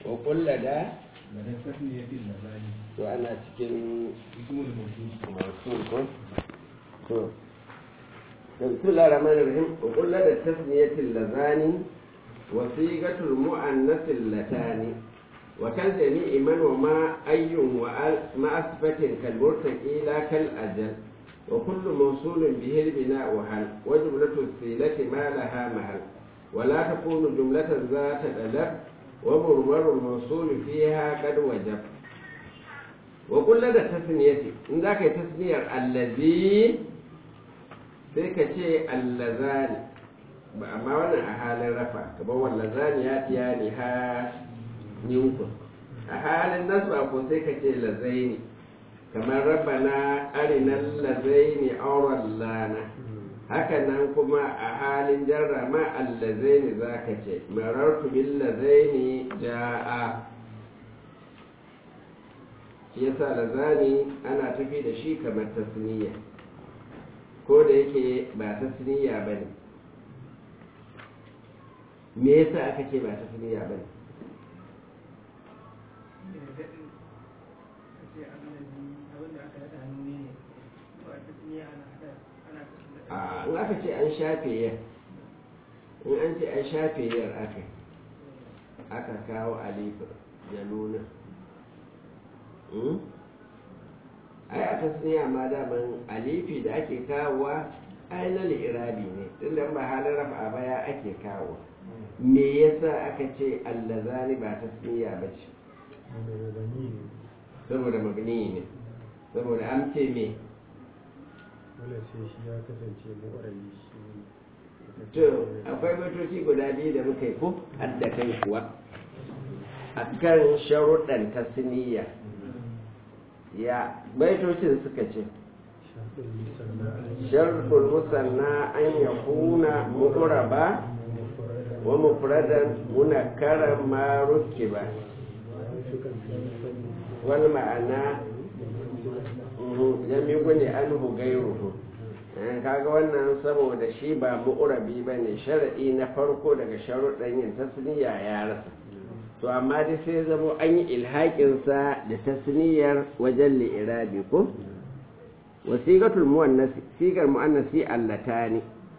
wa kulla da da na tasniyatin lazani to ana cikin ismul mawsul masu ko to بسم الله الرحمن الرحيم وقل لدى التثنية اللذان وصيغة المؤنث اللتان وكالجميع من وما أي وأل مع صفة كالمرتقي لا كالأجل وكل موصول به البناء هل وجملة السيلة ما لها محل ولا تكون جملة ذات أدب ومرمر الموصول فيها قد وجب وقل لدى التثنية إن ذاك تثنية الذي sai ka ce allazani ba amma wannan a halin rafa kamar wallazani ya tiya ne ha ninkun a halin nasba ko sai ka ce lazaini kamar rabana arinan lazaini auren lana haka nan kuma a halin jarra ma allazaini za ka ce marartu bil lazaini ja'a shi yasa lazani ana tafi da shi kamar tasniya ko da yake ba ta siniya ba ne me yasa aka ce ba ta siniya ba ne a in aka ce an shafe yar in an ce an shafe yar aka aka kawo alifin ya nuna ai a tasniya ma daman alifi da ake kawowa ai na li'irabi ne tunda ba halin rafa baya ake kawo me yasa aka ce allazani ba tasniya ba ce saboda magni ne saboda an ce me wala sai shi ya kasance mu'arabi shi to akwai baitoci guda biyu da muka yi ko hadda kai kuwa akan sharuɗan tasniya ya baitocin suka ce sharɗul musanna an ya kuna mu'raba wa mufradan munakkaran ma rukiba wal ma'ana jami gune anhu gairuhu kaga wannan saboda shi ba mu'rabi bane sharadi na farko daga sharuɗan yin tasniya ya rasa to amma dai sai zamo an yi ilhaƙinsa da tasniyar wajen li'irabi ko wasiqatul muannasi sigar muannasi allatani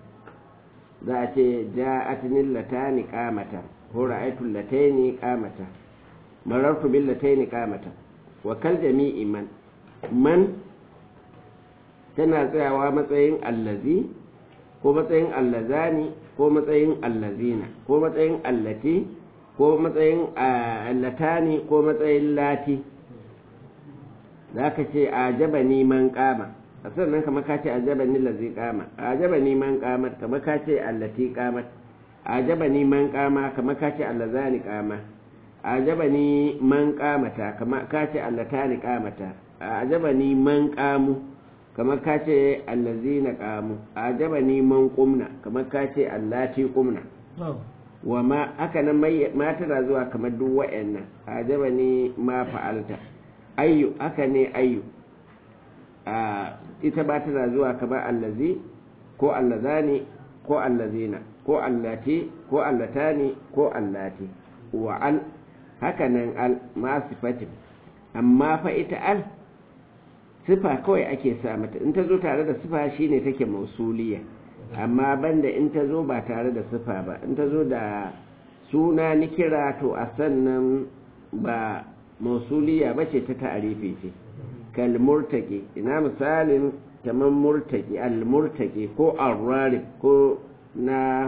za a ce ja'atni latani qamata ko ra'aytu lataini qamata marartu bil lataini qamata wa kal jami'i man man tana tsayawa matsayin allazi ko matsayin allazani ko matsayin allazina ko matsayin allati ko matsayin allatani ko matsayin lati za ka ce a jaba neman kama a sannan kama ka ce a jaba ni lazi kama a jaba neman kamar kama ka ce allati kamar a jaba neman kama kama ka ce allazani kama a jaba ni man kamata kama ka ce allatani kamata a jaba ni man kamu kama ka ce allazina kamu a jaba ni man kumna kama ka ce allati kumna wa ma haka nan ma tana zuwa kamar duk wa'annan ajaba ne ma fa'alta ayyu haka ne ayyu a ita ba tana zuwa kamar allazi ko allazani ko allazina ko allati ko allatani ko allati wa al haka nan al ma sifatin amma fa ita al sifa kawai ake sa mata in ta zo tare da sifa shine take mausuliya amma banda in ta zo ba tare da sifa ba in ta zo da suna ni kira to a sannan ba mausuliya ba ce ta ta'arifi ce kal murtaki ina misalin kamar murtaki al murtaki ko arrari ko na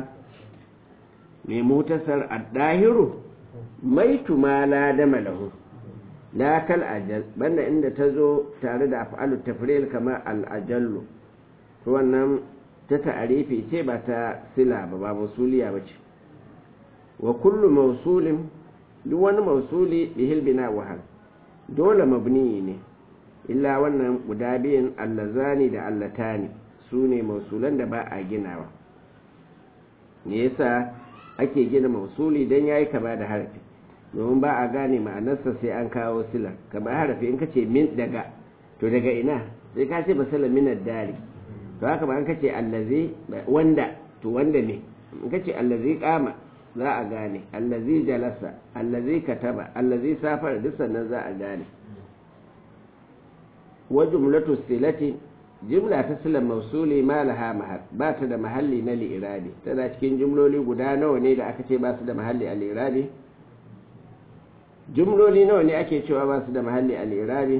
mai mutasar addahiru maitu ma la dama lahu la kal ajal banda inda ta zo tare da af'alu tafril kamar al ajallu to wannan ta ta'arifi ce ba ta sila ba ba mausuliya ba ce wa kullu mausulin duk wani mausuli bihil bina wahal dole mabni ne illa wannan guda biyan allazani da allatani su ne mausulan da ba a ginawa me yasa ake gina mausuli don ya yi kama da harafi domin ba a gane ma'anarsa sai an kawo sila kama harafi in ka ce min daga to daga ina sai ka ce basala minar dari to haka ba an kace allazi wanda to wanda ne in kace allazi kama za a gane allazi jalasa allazi kataba allazi safar duk sannan za a gane wa jumlatu silati jumla ta silan mausuli ma laha mahal ba ta da mahalli na li'irabi tana cikin jumloli guda nawa ne da aka ce ba su da mahalli a li'irabi jumloli nawa ne ake cewa ba su da mahalli a li'irabi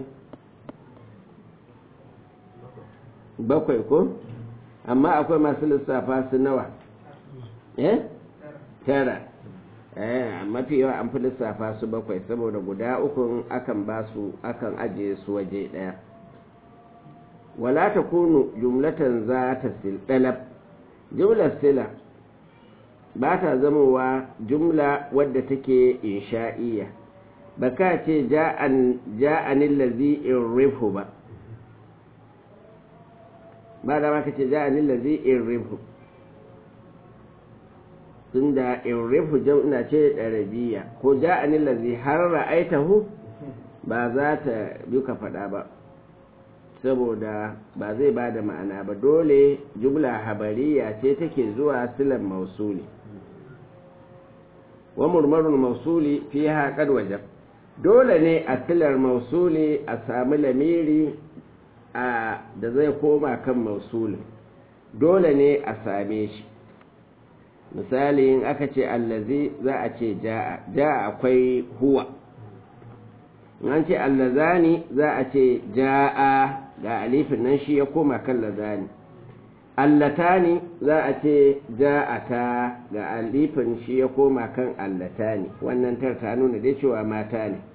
bakwai ko amma akwai masu lissafa su nawa eh tara eh mafi yawa an fi lissafa su bakwai saboda guda ukun akan ba su akan ajiye su waje daya wala ta kunu jumlatan za ta silɗalab jumlar sila ba ta zamowa jumla wadda take insha'iyya ba ka ce ja'anin lazi in rifu ba ba da ka ce ja'anin lazi in rifu tun da in rifu jam'ina ce ɗarabiya ko ja'anin lazi har ra'aitahu ba za ta duka faɗa ba saboda ba zai ba da ma'ana ba dole jumla habariya ce take zuwa silan mausuli wa murmarun mausuli fi haƙar wajen dole ne a silar mausuli a sami lamiri a da zai koma kan mausuli dole ne a same shi misali in aka ce allazi za a ce ja'a ja'a akwai huwa an ce allazani za a ce ja'a ga alifin nan shi ya koma kan lazani allatani za a ce ja'ata ga alifin shi ya koma kan allatani wannan tar ta nuna dai cewa mata ne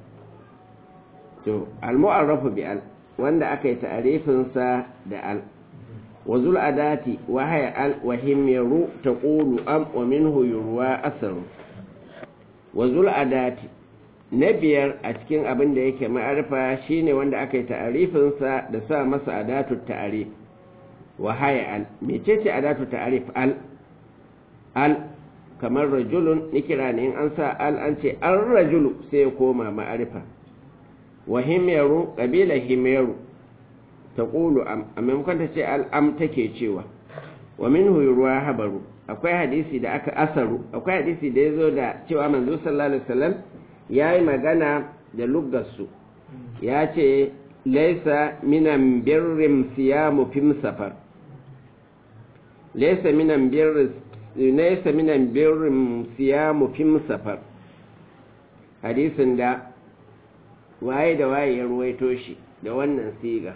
to almu'arrafu bi al wanda aka yi ta'arifin sa da al wa zul adati wa haya al wa himyaru taqulu am wa minhu yurwa asaru wa zul adati na biyar a cikin abin da yake ma'arifa shine wanda aka yi ta'arifinsa da sa masa adatu ta'arif wa haya al mecece adatu ta'arif al al kamar rajulun nikira ne in an sa al an ce an rajulu sai ya koma ma'arifa wa himyaru kabila himyaru ta ƙulu a maimakon ta ce al'am take cewa wa min ruwa habaru akwai hadisi da aka asaru akwai hadisi da ya zo da cewa manzo sallallahu alaihi wasallam ya yi magana da luggarsu ya ce laisa minan birrin siyamu fim safar laisa minan birrin laisa minan birrin siyamu fim safar hadisin da waye da waye ya ruwaito shi da wannan siga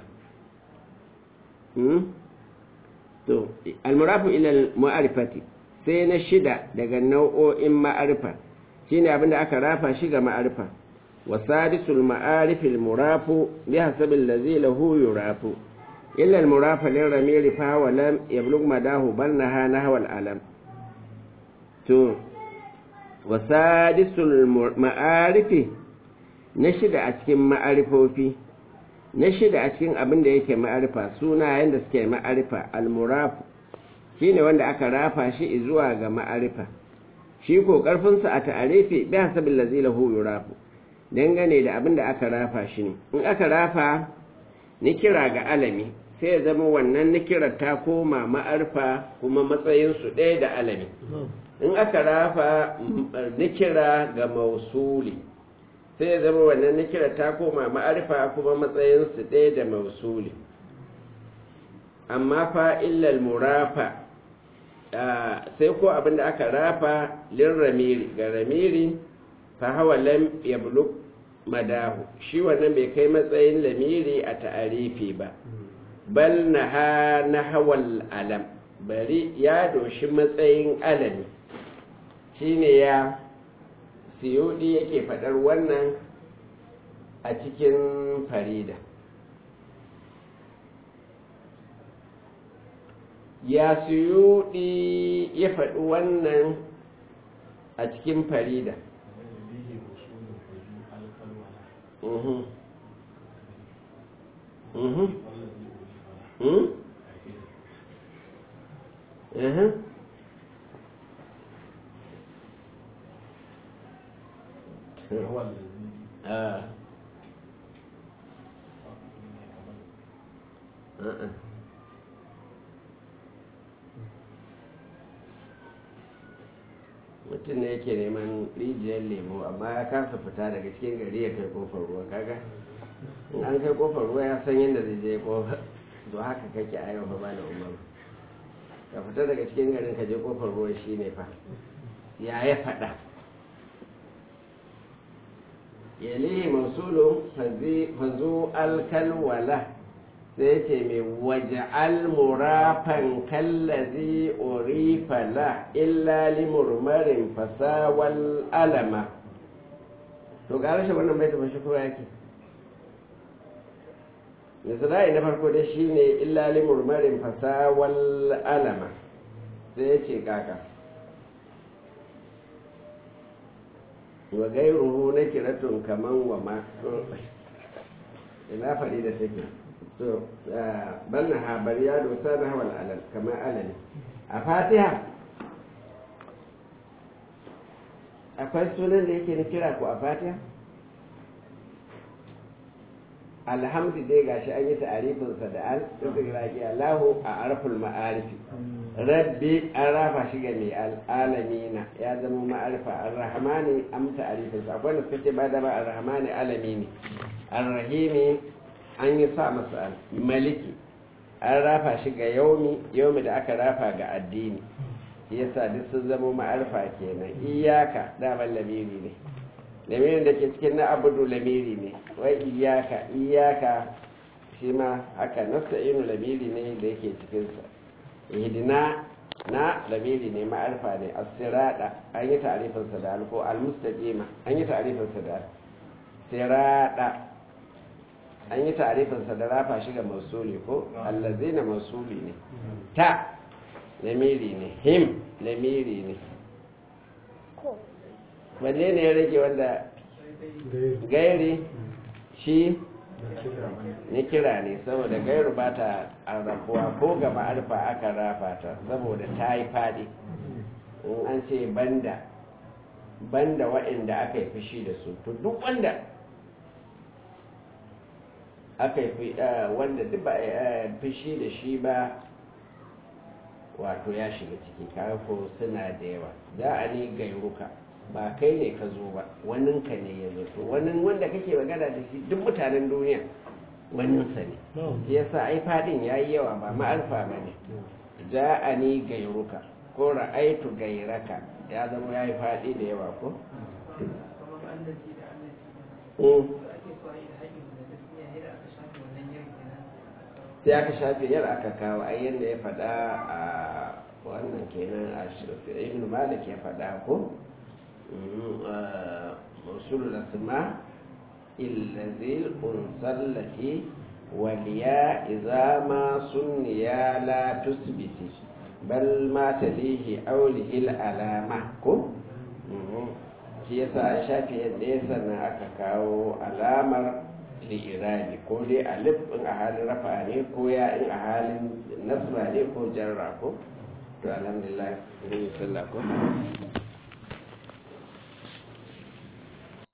to almurafu ila ma'arifati sai na shida daga nau'o'in ma'arifa shine abin da aka rafa shi ga ma'arifa wa sadisul ma'arifil murafu bi hasabil ladzi lahu yurafu illa al murafa lil ramiri fa wa lam yablugh madahu bal naha nahwa al alam to wa sadisul ma'arifi na shida a cikin ma'arifofi na shida a cikin abin da yake ma'arifa sunayen da suke ma'arifa al murafu shine wanda aka rafa shi zuwa ga ma'arifa shi ko ƙarfinsa a ta'arifi bi hasabin lazi lahu yurafu dangane da abin da aka rafa shi ne in aka rafa nikira ga alami sai ya zama wannan nikirar ta koma ma'arfa kuma matsayinsu ɗaya da alami in aka rafa nikira ga mausuli sai ya zama wannan nikirar ta koma ma'arfa kuma matsayinsu ɗaya da mausuli amma fa illal murafa sai ko abinda aka rafa lin ramiri ga ramiri fa hawa lam yablug madahu shi wannan bai kai matsayin lamiri a ta'arifi ba bal naha nahawal alam bari ya doshi matsayin alami shine ya siyudi yake fadar wannan a cikin farida ya suyuɗi ya faɗi wannan a cikin farida Uh-uh. mutum ne yake neman rijiyar lemo amma ya kasa fita daga cikin gari ya kai kofar ruwa kaga in an kai kofar ruwa ya san yadda zai je kofar to haka kake a yau ba da umaru ka fita daga cikin garin ka je kofar ruwa shine fa ya ya faɗa yalihi mausulu fazu alkalwala sai ce mai waje almurafan kallazi orifala illa limurmarin fasawal alama to ga rashin wannan bai tafi shukura yake misali na farko dai shine illa limurmarin fasawal alama sai ya ce kaka wa gairuhu na kiratun kaman wa ma ina faɗi da take so bal na habar ya dosa na hawal alal kamar alali a fatiha akwai sunan da yake na kira ku a fatiha alhamdu dai gashi an yi ta'arifinsa da al istigraki Allahu a arful ma'arifi rabbi an rafa shi ga mai alamina ya zama ma'arifa ar-rahmani am ta'arifinsa akwai da suka ce ba da ba ar-rahmani alami ne ar-rahimi an yi sa masa al maliki an rafa shi ga yaumi yaumi da aka rafa ga addini yasa duk sun zama ma'arifa kenan iyaka daman lamiri ne lamirin da ke cikin na abudu lamiri ne wai iyaka iyaka shi ma haka nasta'inu lamiri ne da yake cikinsa ihdina na lamiri ne ma'arfa ne as-sirada an yi ta'rifinsa da alko al-mustaqima an yi ta'rifinsa da sirada an yi ta'rifinsa da rafa shi ga mausuli ko allazina mausuli ne ta lamiri ne him lamiri ne wanne ne ya rage wanda gairi shi ni kira ne saboda gairu ba ta arrafuwa ko ga ma'arfa aka rafa ta saboda ta yi faɗi in an ce banda banda waɗanda aka yi fushi da su to duk wanda aka yi wanda duk ba fushi da shi ba wato ya shiga ciki ko suna da yawa za a ni gairuka ba kai ne ka zo ba waninka ne ya zo to wani wanda kake magana da shi duk mutanen duniya waninsa ne shi yasa ai fadin ya yi yawa ba ma'arfa ba ne ja a ni gairuka ko ra'aitu gairaka ya zama ya yi fadi da yawa ko sai aka shafe yar aka kawo ai yadda ya faɗa a wannan kenan a ibn malik ya faɗa ko موصول الأسماء الذي الأنثى التي والياء إذا ما سنيا لا تثبت بل ما تليه أوله العلامة كو shi yasa a shafi yadda ya sannan aka kawo alamar li'irabi ko dai alif in a halin rafa ne ko ya in a halin nasba ne ko jarra ko to alhamdulillah sallah ko